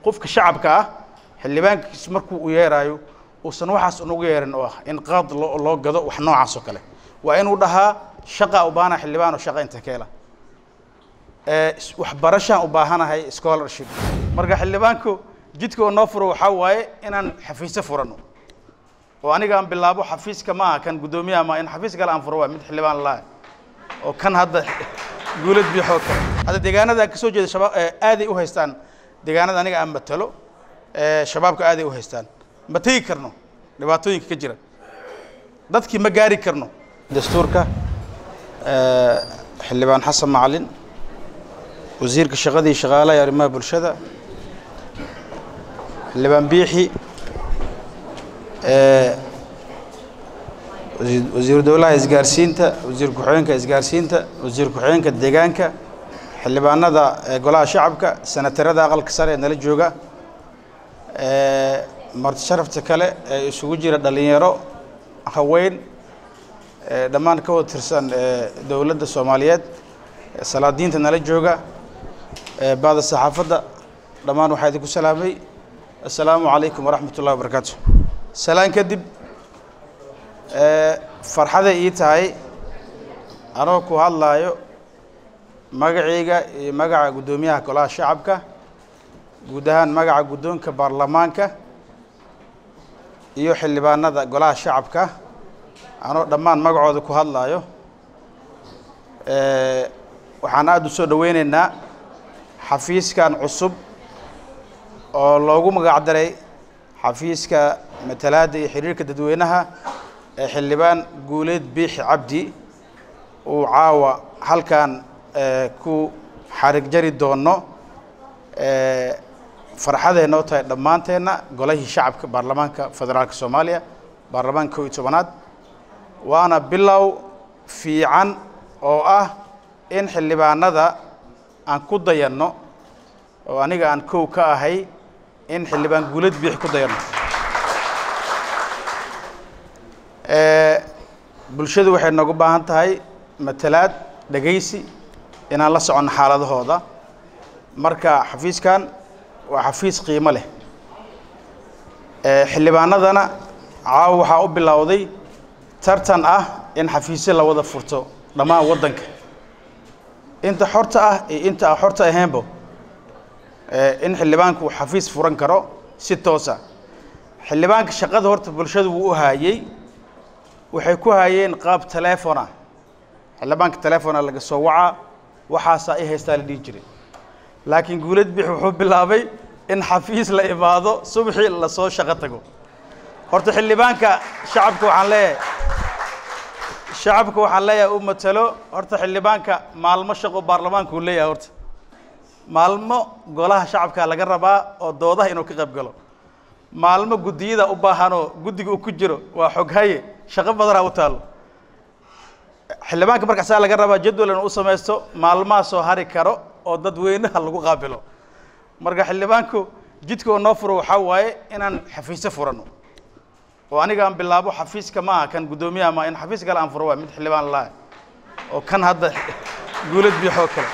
qofka shacabka ah xildhibaankiis markuu u yeeraayo uusan waxaas unugu yeerin oo ah in qaad loo loo gado wax noocaas oo kale waa inuu dhahaa shaqa u baahana xildhibaan oo shaqa inta ka hela waxbarashaan u baahanahay scholarship marka xildhibaanku jidka oo noo furo waxaa waaye inaan xafiisyo furano oo aniga aan bilaabo xafiiska ma aha kan guddoomiyaha ma in xafiis kale aan furo waa mid xildhibaan laah oo kan hadda guulad biixoo kale hadda deegaanada aan kasoo jeeda shabaab aaday u haystaan deegaanada aniga aan matalo shabaabka aaday u haystaan ma tegi karno dhibaatooyinka ka jira dadkii ma gaari karno dastuurka xildhibaan xasan macalin wasiirka shaqadii shaqaalaha iyo arrimaha bulshada xildhibaan biixi wasiiru dowlaha isgaarsiinta wasiir ku-xigeenka isgaarsiinta wasiir ku-xigeenka deegaanka xildhibaanada golaha shacabka senatarada aqalka sare ee nala jooga marti sharafta kale ee isugu jira dhalinyaro haween dhammaan ka wada tirsan dowladda soomaaliyeed salaadiinta nala jooga baada saxaafadda dhammaan waxaa idinku salaamay assalaamu calaykum waraxmat ullahi wabarakaatu salaan kadib farxaday ii tahay anoo ku hadlaayo magacayga iyo magaca guddoomiyaha golaha shacabka guud ahaan magaca guddoonka baarlamaanka iyo xildhibaanada golaha shacabka anoo dhammaan magacooda ku hadlaayo waxaan aada u soo dhoweyneynaa xafiiskan cusub oo loogu magac daray xafiiska matalaadda iyo xiriirka dadweynaha ee xildhibaan guuleed biixi cabdi uu caawa halkan ku xarig jari doono farxaday noo tahay dhammaanteenna golahii shacabka baarlamaanka federaalka soomaaliya baarlamaanka kow iyo tobanaad waana bilow fiican oo ah in xildhibaanada aan ku dayanno oo aniga aan kow ka ahay in xildhibaan guulad biix ku dayanno bulshadu waxay noogu baahan tahay matalaad dhegaysi inaan la soconno xaaladahooda marka xafiiskan waa xafiis qiimo leh xildhibaanadana caawa waxaa u bilowday tartan ah in xafiisyo la wada furto dhammaan waddanka inta xorta ah iyo inta aan xorta ahaynbo in xildhibaanku uu xafiis furan karo si toosa xildhibaanka shaqada horta bulshadu wuu u haayey waxay ku haayeen qaab teleefona xildhibaanka teleefona laga soo wacaa waxaasaa i haystaa la dhihi jiray laakiin guulad bix wuxuu bilaabay in xafiis la imaado subaxii lasoo shaqo tago horta xildhibaanka shacabka waxaan leeyahay shacabka waxaan leeyahay u matalo horta xildhibaanka maalmo shaqo baarlamaanka uu leeyahay horta maalmo golaha shacabka laga rabaa oo doodaha inuu ka qayb galo maalmo guddiyada u baahanoo guddiga uu ku jiro waa xoghaye shaqo badanaa u taalo xildhibaanka markaasaa laga rabaa jadwal inuu u samaysto maalmaha soo hari karo oo dadweynaha lagu qaabilo marka xildhibaanku jidka oo noo furo waxaa waaye inaan xafiisyo furano oo aniga aan bilaabo xafiiska ma aha kan guddoomiyaha ma in xafiis kale aan furo waa mid xildhibaan laah oo kan hadda guulad biixoo kale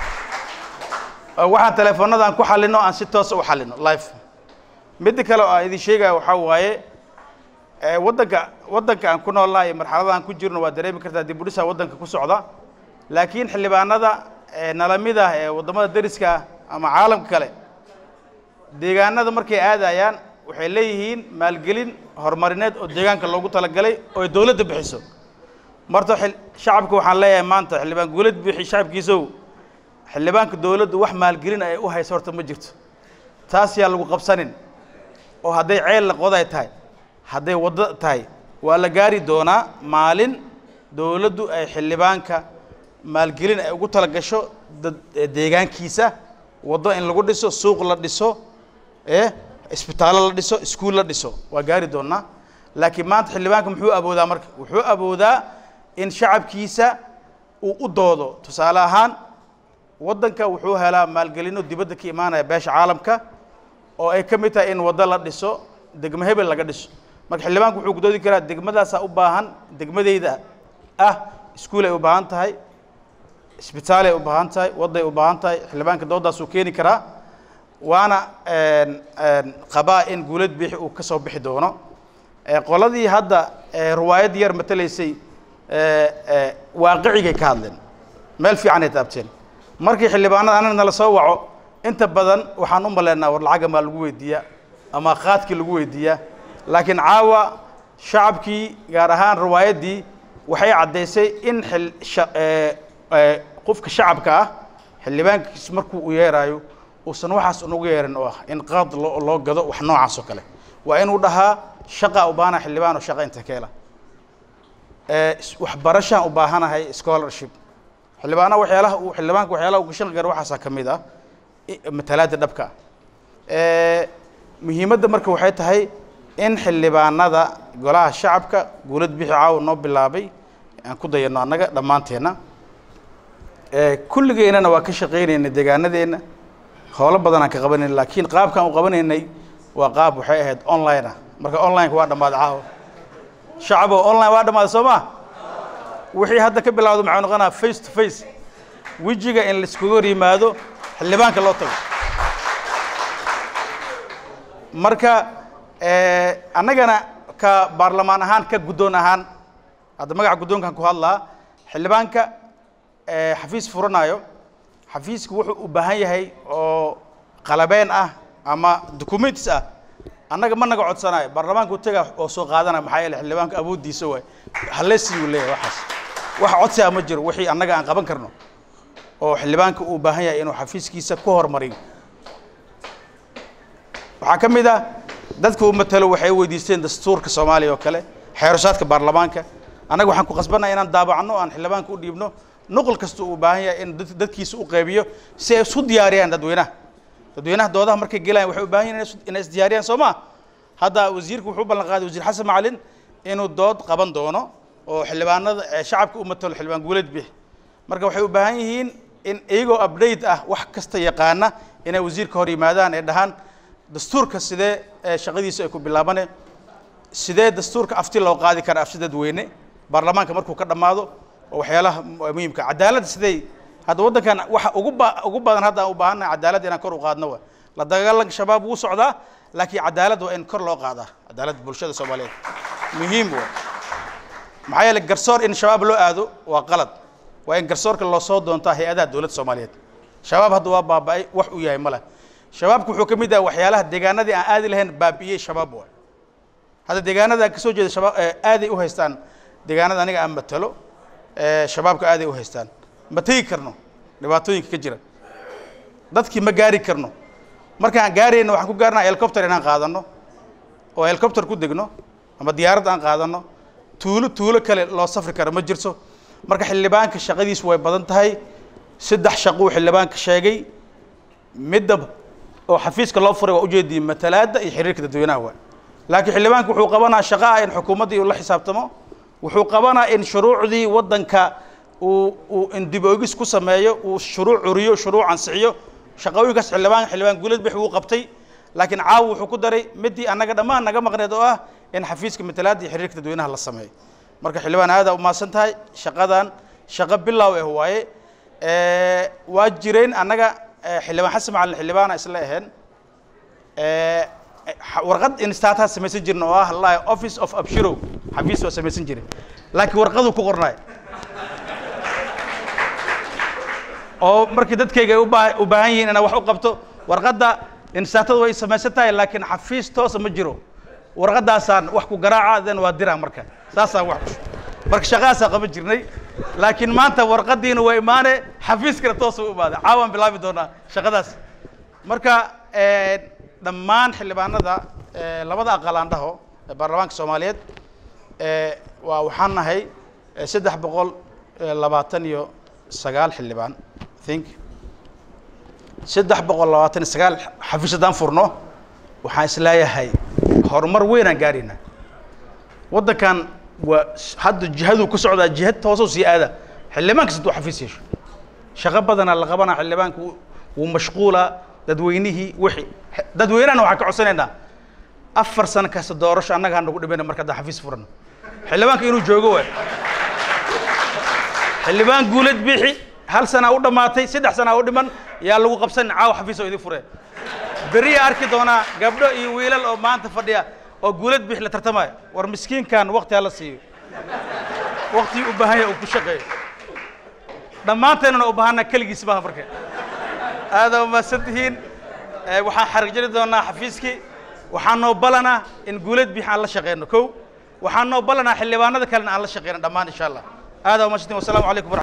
waxaan teleefoonada aan ku xalino aan si toosa u xalino life midda kale oo aan idin sheegaya waxaa waaye waddanka waddanka aan ku noolnahay iyo marxalada aan ku jirno waa dareemi kartaa dib u dhisaa waddanka ku socda laakiin xildhibaanada nala mid ah ee waddamada deriska ah ama caalamka kale deegaanada markay aadayaan waxay leeyihiin maalgelin horumarineed oo deegaanka loogu talagalay oo ay dowladda bixiso marta shacabka waxaan leeyahay maanta xildhibaan guulad bixi shacabkiisow xildhibaanka dowladdu wax maalgelin ay u hayso horta ma jirto taas yaa lagu qabsanin oo hadday ceel la qoday tahay hadday waddo tahay waa la gaari doonaa maalin dowladdu ay xildhibaanka maalgelin ay ugu tala gasho dad deegaankiisa waddo in lagu dhiso suuq la dhiso ee isbitaallo la dhiso iskuul la dhiso waa gaari doonaa laakiin maanta xildhibaanka muxuu awoodaa marka wuxuu awoodaa in shacabkiisa uu u doodo tusaale ahaan waddanka wuxuu helaa maalgelino dibadda ka imaanaya beesha caalamka oo ay ka mid tahay in waddo la dhiso degmo hebel laga dhiso marka xildhibaanku wuxuu gudoodi karaa degmadaasaa u baahan degmadeyda ah iskuul ay u baahan tahay isbitaalay u baahan tahay wadday u baahan tahay xildhibaanka doodaasuu keeni karaa waana qabaa in guulad bixi uu ka soo bixi doono qoladii hadda riwaayad yar matalaysay waaqicigay ka hadleen meel fiicanay taabteen markii xildhibaanada anana nala soo waco inta badan waxaan u maleynaa war lacaga maa lagu weydiiyaa ama qaadkii lagu weydiiyaa laakiin caawa shacabkii gaar ahaan riwaayaddii waxay caddaysay in qofka shacabka ah xildhibaankiis markuu u yeeraayo uusan waxaas unugu yeerin oo ah in qaad loo gado wax noocaas oo kale waa inuu dhahaa shaqa u baahana xildhibaan oo shaqa inta keela waxbarashaan u baahanahay scholarship xildhibaana waxyaalaha uu xildhibaanka waxyaalaha uu gashan karo waxaasaa ka mid ah matalaada dhabka ah muhiimadda marka waxay tahay in xildhibaanada golaha shacabka guulad bixi caawa noo bilaabay aan ku dayano annaga dhammaanteenna kulligeennana waa ka shaqaynayna deegaanadeenna howlo badan aan ka qabanayna laakiin qaabkaan u qabanaynay waa qaab waxay ahayd online ah marka onlineka waa dhammaaday caawa shacabo online waa dhammaaday soo ma wixii hadda ka bilawda maxaa noqonaa face to face wejiga in laiskuga hor yimaado xildhibaanka loo tago marka annagana ka baarlamaan ahaan ka guddoon ahaan hadda magaca guddoonkan ku hadlaa xildhibaanka xafiis furanayo xafiisku wuxuu u baahan yahay oo qalabeen ah ama documents ah annaga ma naga codsanayo baarlamaanka u taga oo soo qaadanaya maxaa yeele xildhibaanka awooddiisa waay halesiiyuu leeyahay waxaas wax codsi ah ma jiro wixii annaga aan qaban karno oo xildhibaanka uu baahan yahay inuu xafiiskiisa ku hormariyo waxaa ka mid ah dadka uu matalo waxay weydiisteen dastuurka soomaaliya oo kale xeerashaadka baarlamaanka annaga waxaan ku qasbannaha inaan daabacno aan xildhibaanka u dhiibno nuqul kasta uu baahan yahay in dadkiisa u qaybiyo si ay isu diyaariyaan dadweynaha dadweynaha doodaha markay gelayaan waxay u baahan yihin inay isdiyaariyaan soo ma hadda wasiirku wuxuu u ballan qaaday wasiir xasan macalin inuu dood qaban doono oo xildhibaanada shacabka u matalo xildhibaan guuleed bix marka waxay u baahan yihiin in iyagoo update ah wax kasta yaqaana inay wasiirka hor yimaadaan ee dhahaan dastuurka sidee shaqadiisa ay ku bilaabane sidee dastuurka afti loo qaadi karaa afti dadweyne baarlamaanka markuu ka dhammaado oo waxyaalaha muhiimka cadaaladda sidey hadda waddankan waxa ugu ba ugu badan hadda aan u baahannahay cadaaladda inaan kor u qaadno wa la dagaalanka shabaab wuu socdaa laakiin cadaaladda waa in kor loo qaadaa cadaaladda bulshada soomaaliyeed muhiim wa maxaa yeele garsoor in shabaab loo aado waa qalad waa in garsoorka loo soo doontaa hay-adaha dowladda soomaaliyeed shabaab hadda waa baaba-ay wax uu yahay ma leh shabaabku wuxuu ka mid yahay waxyaalaha deegaanadii aan aadi lahayn baabi'iyey shabaab waay hadda deegaanada aan kasoo jeeda shabaab aaday u haystaan deegaanada aniga aan matalo shabaabka aaday u haystaan ma tegi karno dhibaatooyinka ka jira dadkii ma gaari karno markaan gaarayna waxaan ku gaarnaa helicopter inaan qaadano oo helicopter ku degno ama diyaarad aan qaadano tuulo tuulo kale loo safri karo ma jirto marka xildhibaanka shaqadiisu way badan tahay saddex shaquu xildhibaanka sheegay midda oo xafiiska loo furay waa ujeediyey matalaadda iyo xiriirka dadweynaha waa laakiin xildhibaanka wuxuu qabanaa shaqa ah in xukuumaddii uu la xisaabtamo wuxuu qabanaa in shuruucdii waddanka uu uu in dib oogis ku sameeyo uu shuruuc curiyo shuruuc ansixiyo shaqooyinkaas xildhibaan xildhibaan guuleed bix wuu qabtay laakiin caawa wuxuu ku daray midii annaga dhammaan naga maqneed oo ah in xafiiska matalaadda iyo xiriirka dadweynaha la sameeyo marka xildhibaan aadaa umahadsan tahay shaqadan shaqo bilow ah waaye waa jireen annaga xildhibaan xasan macalin xildhibaana isla aheen warqad instaataa samaysan jirna oo ah la office of abshirow xafiis waa samaysan jiray laakiin warqaduu ku qornaay oo markii dadkayga ay ubaa u baahan yihiin inaan wax u qabto warqadda instaatada way samaysan tahay laakiin xafiis toosa ma jiro warqadaasaan wax ku garaaca den waa diraa marka saasaan wax marka shaqadaasaa qaban jirnay laakiin maanta warqadiina waa imaane xafiiskana toosa u imaada caawaan bilaabi doonaa shaqadaas marka dhammaan xildhibaanada labada aqal aan dhaho ee baarlamaanka soomaaliyeed waa waxaan nahay saddex boqol labaatan iyo sagaal xildhibaan think saddex boqol labaatan iyo sagaal xafiis haddaan furno waxaan isleeyahay horumar weyn aan gaarayna waddankan waa hadda jihaduu ku socdaa jihad toosoo sii aada xildhibaan kasta hadduu xafiis yeesho shaqo badanaa la qabanaa xildhibaanka wuu mashquula dadweynihii wixii dadweynahana waxaan ka codsanaynaa afar sano kasta doorasho annaga ha nagu dhimayna marka haddaan xafiis furano xildhibaanka inuu joogo waay xildhibaan guulad bixi hal sanaa u dhammaatay saddex sanaa u dhiman yaa lagu qabsan caawa xafiis oo idin fureen beriya arki doonaa gabdho iyo wiilal oo maanta fadhiya oo guulad bix la tartamaya war miskiinkan wakti hala siiyo waktigii u baahan yahay uu ku shaqeeyo dhammaanteennana u baahanaa keligiis maaha marka aada umahadsan tihiin waxaan xarig jari doonaa xafiiskii waxaan noo balanaa in guulad bix aan la shaqeyno kow waxaan noo balanaa xildhibaanada kalena aan la shaqeyno dhammaan insha allah aada umahadsan tihiin wasalaamu calaykum